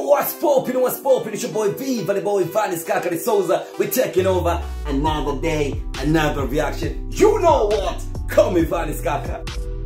what's poppin', what's poppin'? It's your boy Viva, the boy Vanis Kakari Souza. We're taking over another day, another reaction. You know what? Call me Vanis Kaka.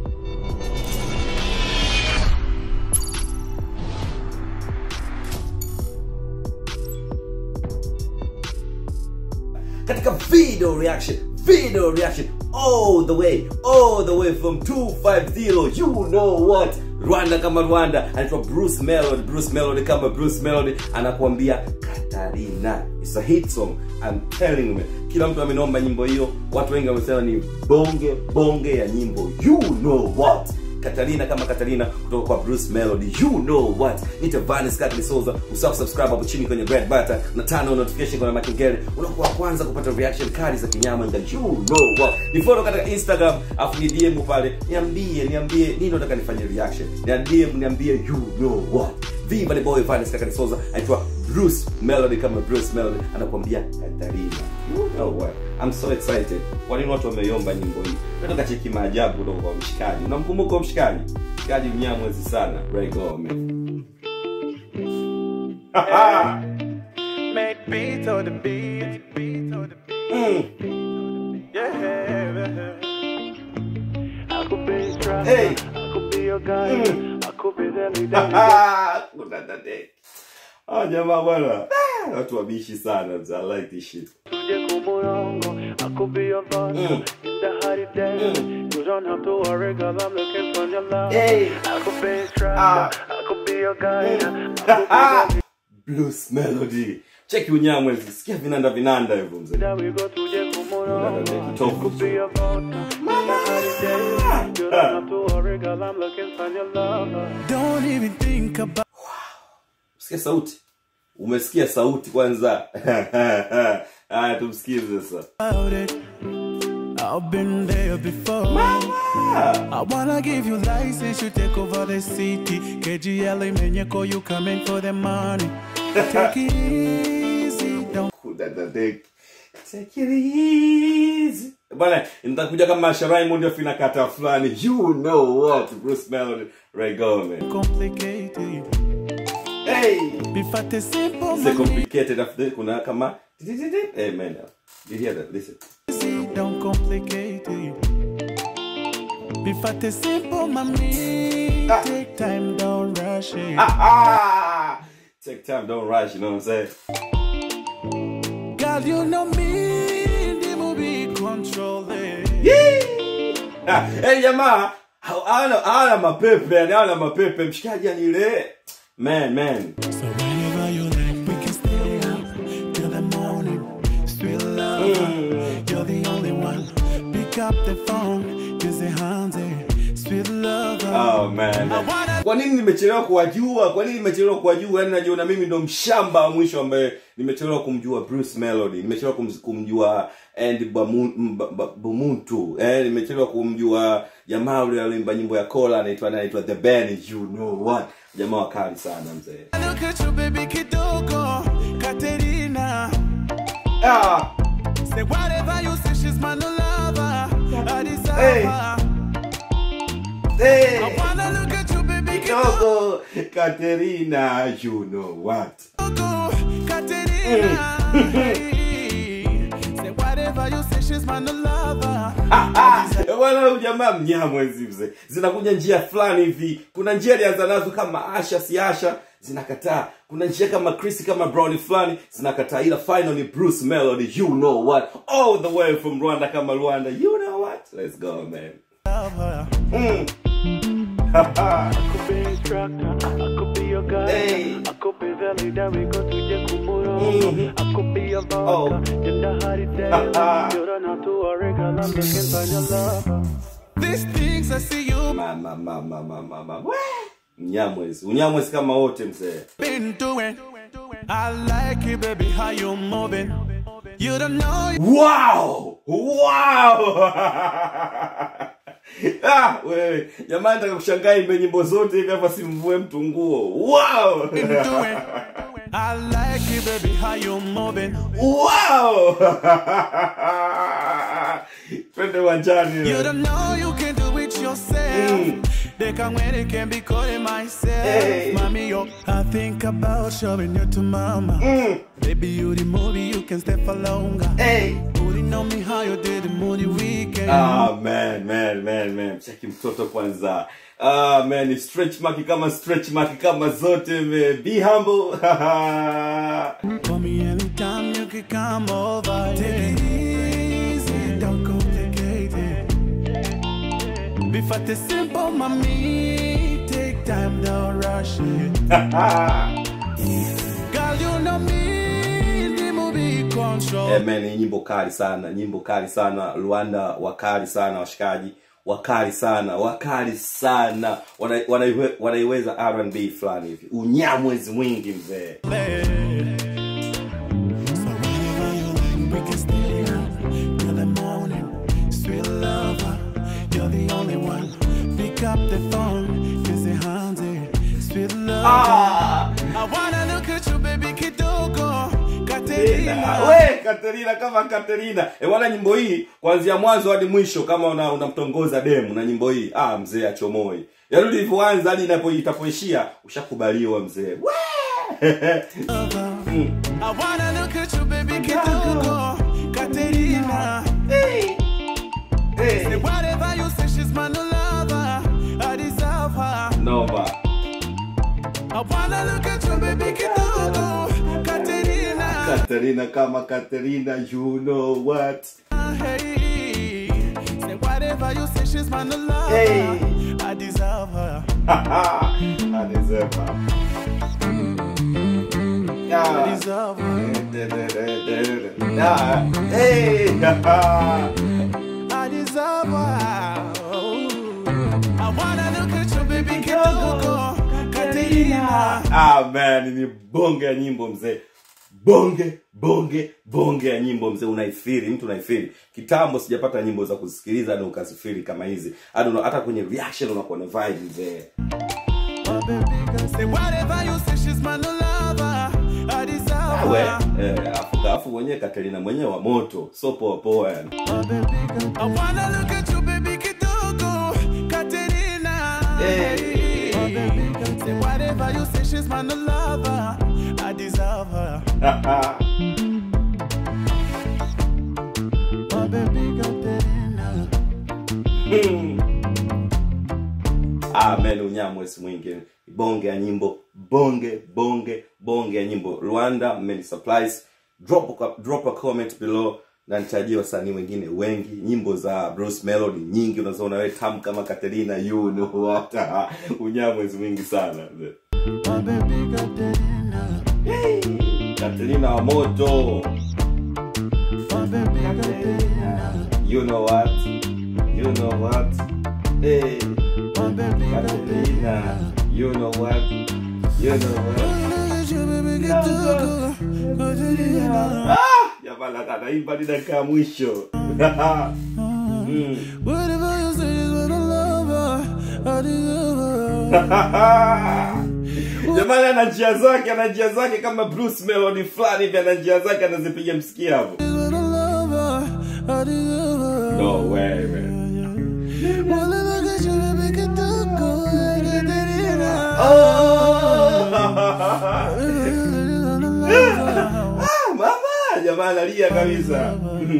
katika video reaction video reaction all the way all the way from 250 you know what rwanda kama rwanda anaitwa bruce melody bruce melody kama bruce melody anakuambia katarina It's a hit song I'm telling you man. kila mtu amenomba nyimbo hiyo watu wengi wamesema ni bonge bonge ya nyimbo you know what Katarina kama Katarina kutoka kwa Bruce Melody. You know what? Nita Vanis Katli Souza. Usahau subscribe hapo chini kwenye red button na turn on notification kwa makengele. Unakuwa wa kwanza kupata reaction kali za kinyama nga you know what. Ni follow katika Instagram afu ni DM pale. Niambie, niambie nini unataka nifanye reaction. Niambie, niambie you know what. Viva the boy Vanis Katli Souza. Aitwa Bruce Melody kama Bruce Melody anakuambia Katarina. You know what? I'm so excited. Kwa nini watu wameiomba nyimbo hii? Nataka cheki maajabu kutoka kwa mshikaji. Unamkumbuka mshikaji? Mshikaji mnyamwezi sana, Ray Gomez. Make beats on the beat. Beats on the beat. Mm. Yeah. I could be a driver. Hey. I could be your guy. Mm. I could be the leader. Kuna dade. Ah, jamaa bwana. Ah, Watu wabishi sana. mzee. I like this shit. Tuje kumurongo. I could be your boss. Mm. In the hot day. You don't have to worry, girl. I'm looking for your love. Hey. I could be a driver. Ah. I could be your guy. I could be the Blues Melody. Cheki unyamwezi. Sikia vinanda vinanda hivyo mzee. leader. We go tuje kumurongo. Tofu. I could be your boss. In the hot day. You don't have to worry, girl. I'm looking for your love. Don't even think about Sikia sauti. Umesikia sauti kwanza. Haya tumsikize sasa. it. I've been there before. I wanna give you license, you take over the city. KGL Menyeko, you coming for the money. Take it easy, don't Kudadadek. Take it easy. Bwana, nitakuja kama Sharaimund afina kata fulani. You know what? Bruce Melody, Ray Gomez. complicate it. Hey! Be fat is simple, It's a man. complicated after kuna kama Hey man. You hear that? Listen. Easy, don't complicate it. Be fat is simple, mommy. Ah. Take time, don't rush it. Ah! Take time, don't rush, you know what I'm saying? Girl, you know me, the movie control it. Yee! Ah, hey jamaa, hawana hawana mapepe, yani hawana mapepe. Mshikaji yani ile man man. So whenever you like, we can stay up till the morning. Sweet love, you're the only one. Pick up the phone, cause the hands Sweet love, Oh man. Kwa nini nimechelewa kuwajua? Kwa nini nimechelewa kuwajua? Yaani najiona mimi ndo mshamba wa mwisho ambaye nimechelewa kumjua Bruce Melody. Nimechelewa kum, kumjua Andy Bamu- Mba- Ba- Bumuntu. Eh, nimechelewa kumjua jamaa yule aliimba nyimbo ya Kola anaitwa anaitwa The Band. You know what? Jamaa wakali sana mzee. Look at you, baby Kitoko, Katerina. Ah, Say whatever you say, she's my new lover. I deserve Hey. her. hey. I wanna look at you, baby Kidogo Katerina, you know what? Kitoko, Katerina. Hey. Say whatever you say, she's my new lover. Ah, bwana huyu jamaa mnyamwezi mzee zinakuja njia fulani hivi kuna njia alianza nazo kama asha si asha zinakataa kuna njia kama chris kama browni fulani zinakataa ila final ni bruce melody you know what all the way from rwanda kama rwanda you know what let's go man Love her. mm. could be instructor, I could be your guy. Hey. I could be the leader, we go to the Kumurongo. Mhm. I could be your Oh. vodka, in the hot day. You don't have to worry, girl, I'm looking for your love. These things I see you mama mama mama mama Wee! mnyamwezi unyamwezi kama wote mzee been doing. I like it, baby, how you moving. You don't know it. wow wow ah, wewe jamani nataka kushangaa imbe nyimbo zote hivi hapa simvue mtu nguo wow been doing. I like it, baby, how you moving. wow twende uwanjani You don't know you can do it yourself. Mm. They can when they can be calling myself. Hey. Mommy, yo, I think about showing you to mama. Baby, you the movie, you can stay for longer. hey. Putting on me how you did the movie weekend. Ah, man, man, man, man. Cheki mtoto kwanza. Ah, man, ni stretch mark kama stretch mark kama zote man. Be humble. For me, anytime you can come over. Take it easy, don't complicate it. Be fat is simple, mommy. Take time, don't rush it. Girl, you know me, the movie control. Eh, man, ni nyimbo kali sana, nyimbo kali sana. Rwanda wakali sana washikaji. Wakali sana, wakali sana. Wana- wanaiwe- Wanaiweza R&B fulani hivi. Unyamwezi mwingi mzee. So whenever you like, we can stay up till the morning. Sweet lover, you're the only one. Pick up the phone, kiss your hands, eh. Sweet lover. Ah! I wanna look at you, baby, kidogo. Katerina. Katerina. We Katerina kama Katerina. E wana nyimbo hii kuanzia mwanzo hadi mwisho kama una unamtongoza demu na nyimbo hii. Ah mzee achomoi. Yaani ulivyoanza hadi inapo itapoishia ushakubaliwa mzee. We! I wanna look at you, baby, kidogo. Katerina. Hey. Say Hey. whatever you say, she's my new lover. I deserve her. Noma. I wanna look at you, baby, kidogo. Katerina. Katerina kama Katerina, you know what? Hey, say whatever you say, she's my new lover. Hey. I deserve her. I deserve her. I Yeah. deserve her. Yeah. Hey. I deserve her. Oh. I wanna look at you, baby, kidogo. Katerina. Ah man, ni bonge ya nyimbo mzee. Bonge, bonge, bonge ya nyimbo mzee, unaifiri, mtu unaifiri. Kitambo sijapata nyimbo za kusikiliza na ukazifiri kama hizi. Hadi una- hata kwenye reaction unakuwa na vibe mzee. Oh, baby, girl, say whatever you say, she's my new lover. I deserve We, her. eh, afu afu mwenyewe Katerina mwenyewe wa moto, so poa poa yani. Oh, baby, girl, I wanna look at you, baby, kidogo. Katerina. Hey. Oh, baby, girl, say whatever you say, she's my new lover. I deserve her. Oh, baby, Katerina. ah man, unyamwezi mwingi. Bonge ya nyimbo, bonge, bonge, bonge ya nyimbo. Rwanda Many Supplies. Drop a, drop a comment below na nitajia wasanii wengine wengi. Nyimbo za Bruce Melody nyingi unazoona wewe tamu kama Katerina, you know what. unyamwezi mwingi sana. Oh, baby, Katerina. Hey, Katerina wa moto. Oh, baby, Katerina. You know what? You know what? Hey, Oh, baby, Katerina. You know what? You know what? Look at you, baby, kidogo. Katerina. Ah, Jamani kanaimba ni dakika ya mwisho. Mm. Whatever you say is what I love her. I deserve her. Jamani ana njia zake, ana njia zake kama Bruce Melody fulani hivi, ana njia zake anazipiga msikia hapo. Is what I love her. I deserve her. No way, man. Wanna look at you, baby, kidogo. Katerina. Ah, mama, jamani alia kabisa.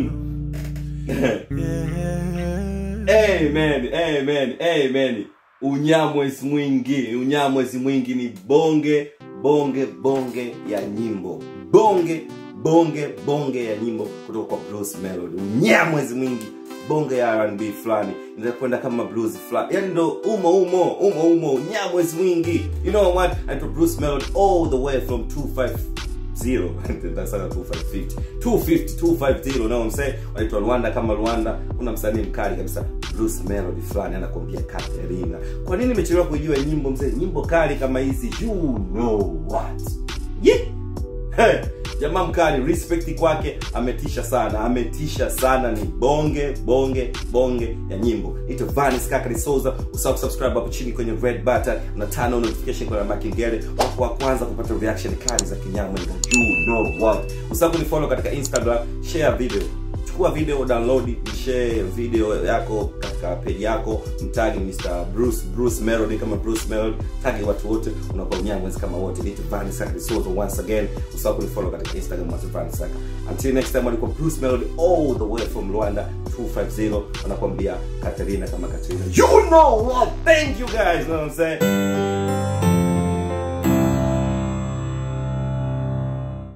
Amen, amen, amen. Unyamwezi mwingi, unyamwezi mwingi ni bonge, bonge, bonge ya nyimbo. Bonge, bonge, bonge ya nyimbo kutoka kwa Bruce Melody. Unyamwezi mwingi, bonge ya R&B fulani. Inaweza kwenda kama blues fulani. Yaani ndo umo umo, umo umo, unyamwezi mwingi. You know what? Anaitwa Bruce Melody all the way from 25 zero tasana 250 250 250 you know what I'm saying wanaitwa Rwanda kama Rwanda kuna msanii mkali kabisa Bruce Melody fulani anakuambia Katerina kwa nini nimechelewa kujua nyimbo mzee nyimbo kali kama hizi you know what yeah Hey, jamaa mkali respect kwake ametisha sana ametisha sana ni bonge bonge bonge ya nyimbo ito vanis kaka Souza usahau kusubscribe hapo chini kwenye red button na turn on notification kwa namba kengele wako wa kwanza kupata reaction kali za kinyamwe you know what usahau kunifollow katika instagram share video chukua video download share video yako katika page yako mtagi Mr. Bruce Bruce Melody kama Bruce Melody tagi watu wote unakuwa mnyamwezi kama wote ni Van Saka Soto once again usahau kunifollow katika Instagram at Van Saka until next time alikuwa Bruce Melody all the way from Rwanda 250 wanakuambia Katerina kama Katerina you know what thank you guys you know what I'm saying